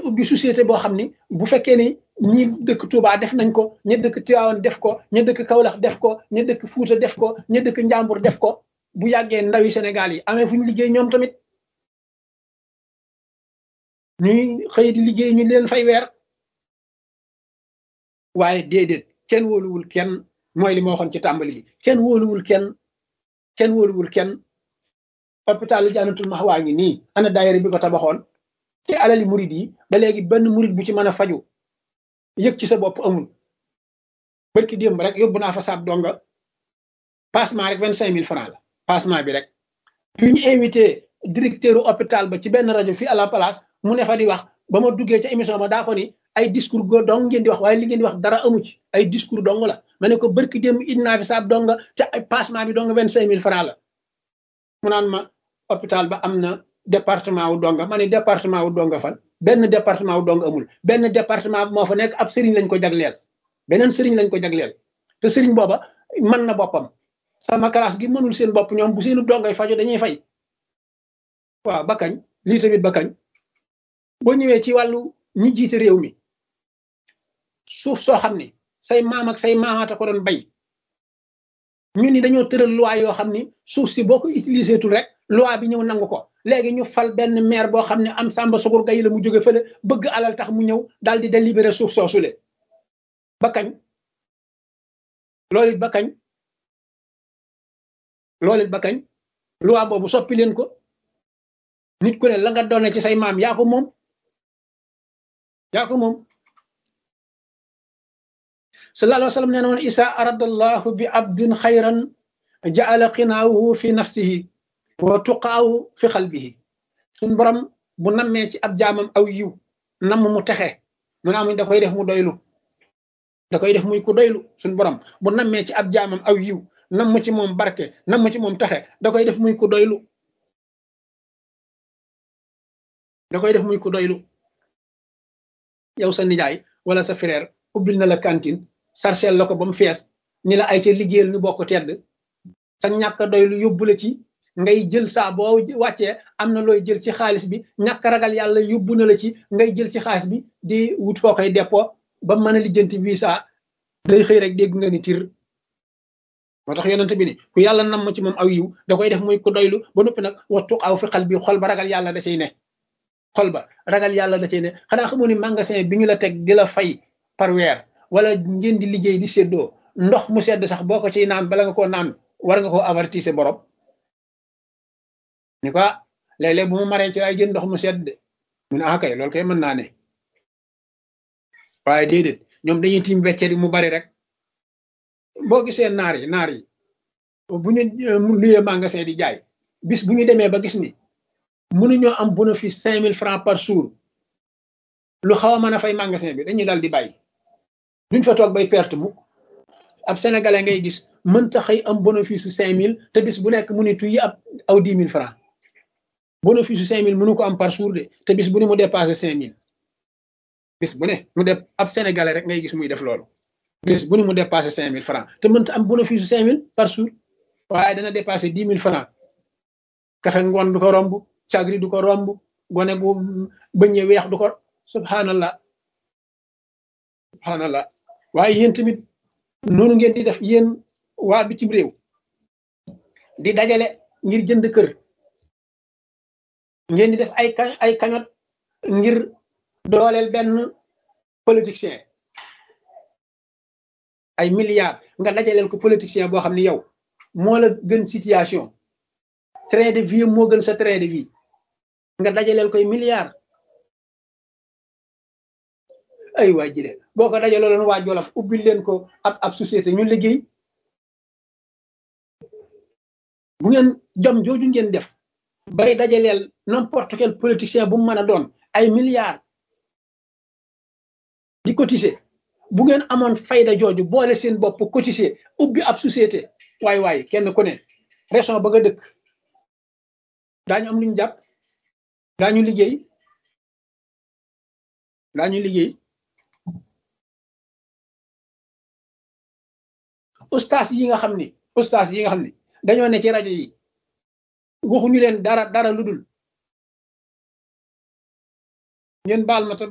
ubbi société boo xam ni bu fekkee ni ñi dëkk Touba def nañ ko ña dëkk Tivaouane def ko ña dëkk Kaolack def ko ña dëkk Fuuta def ko ña dëkk Njàmbur def ko bu yàggee ndawi Sénégal yi amee fu ñu liggéey ñoom tamit ñuy xëy di liggéey ñu leen fay weer waaye déedéet kenn wóoluwul kenn mooy li ma waxoon ci tàmbali bi kenn wóoluwul kenn kenn wóoluwul kenn hôpitalu Jannatul Mahwa ngi nii ana daayira bi ko tabaxoon ci alali murid yi ba léegi benn murid bu ci mën a faju yëg ci sa bopp amul barki démb rek yóbbu naa fa saab donga passement rek vingt cinq mille francs la passement bi rek bi ñu invité directeur hôpital ba ci benn rajo fii à la place mu ne fa di wax ba ma duggee ca émission ma daa ko ni ay discours go dong ngeen di wax waaye li ngeen di wax dara amu ci ay discours dong la ma ne ko barki démb indi naa fi saab donga ca ay passement bi dong vingt cinq mille francs la mu naan ma hôpital ba am na département wu donga ma ne département wu donga fan benn département wu donga amul benn département moo fa nekk ab sëriñ lañ ko jagleel beneen sëriñ lañ ko jagleel te sëriñ booba mën na boppam sama classe gi mënul seen bopp ñoom bu seenu dongay fajo dañuy fay waaw ba kañ lii tamit ba kañ boo ñëwee ci wàllu ñi jiite réew mi suuf soo xam ne say maam ak say maamaata ko doon bay ñu ni dañoo tëral loi yoo xam ni suuf si boo ko utilisé tul rek loi bi ñëw nangu ko léegi ñu fal benn maire boo xam ne am sàmba sugur gay la mu jóge fële bëgg alal tax mu ñëw daal di délibéré suuf soosule ba kañ loolu it ba kañ loolu it ba kañ loi boobu soppi leen ko nit ku ne la nga doone ci say maam yaa ko moom yaa ko moom sallallahu alayhi wa sallam nee na woon isa aradallahu bi abdin xayran jaala xinaahu fi nafsihi wa tuqaahu fi xalbihi suñ borom bu nammee ci ab jaamam aw yiw namm mu texe mu ne amuñ da koy def mu doylu da koy def muy ku doylu suñ borom bu nammee ci ab jaamam aw yiw namm ci moom barke namm ci moom texe da koy def muy ku doylu da koy def muy ku doylu yow sa nijaay wala sa frère ubbil na la cantine sarcel la ko ba mu fees ni la ay ca liggéeyal ñu bokk tedd sa ñàkk doylu yóbbu la ci ngay jël saa boo wàccee am na looy jël ci xaalis bi ñàkk ragal yàlla yóbbu na la ci ngay jël ci xaalis bi di wut foo koy dépôt ba mën a lijjanti visa day xëy rek dégg nga ni tir moo tax yonent bi ni ku yàlla nam ci moom aw yiw da koy def muy ku doylu ba noppi nag wattu aw fi xal bi xol ba ragal yàlla da cay ne xol ba ragal yàlla da cay ne xanaa xamoo ni magasin bi ñu la teg di la fay par weer wala ngeen di liggéey di séddoo ndox mu sedd sax boo ko ciy naan bala nga koo naan war nga koo avertise borom ni ko léeg-léeg bu ma maree ci lay jël ndox mu sedd de mu ne ah kay loolu kay mën naa ne waaye déedéet ñoom dañuy tiim weccet mu bari rek boo gisee naar yi naar yi bu ñu luyee magasin di jaay bis bu ñu demee ba gis ni mënuñoo am bénéfice cinq mille francs par jour lu xaw a mën a fay magasin bi dañuy dal di bàyyi duñ fa toog bay perte mu ab sénégalais ngay gis mënta xëy am bénéfice su cinq mille te bis bu nekk mu ni tuy ab aw dix mille francs bénéfice su cinq mille mënu ko am par jour de te bis bu ne mu dépassé cinq mille bis bu ne mu def ab sénégalais rek ngay gis muy def loolu bis bu ne mu dépassé cinq mille francs te mënta am bénéfice su cinq mille par jour waaye dana dépassé dix mille francs kafe ngoon du ko romb cagri du ko romb gone bu bëñe weex du ko subhanallah subhanallah waaye yéen tamit noonu ngeen di def yéen waa bitim réew di dajale ngir jënd kër ngeen di def ay ay kañot ngir dooleel benn politicien ay milliards nga dajaleel ko politicien boo xam ne yow moo la gën situation train de vie moo gën sa train de vie nga dajaleel koy milliards ay waa jile boo ko dajaloo leen waa Jolof ubbil leen ko ab ab société ñu liggéey bu ngeen jom jooju ngeen def bay dajaleel n'importe quel politicien bu mu mën a doon ay milliards di cotiser bu ngeen amoon fayda jooju boole seen bopp cotiser ubbi ab société waay waay kenn ku ne région ba nga dëkk daañu am lu ñu jàpp daañu liggéey daañu liggéey ustaas yi nga xam ni ustaas yi nga xam ni dañoo ne ci rajo yi waxuñu leen dara dara lu dul ngeen baal ma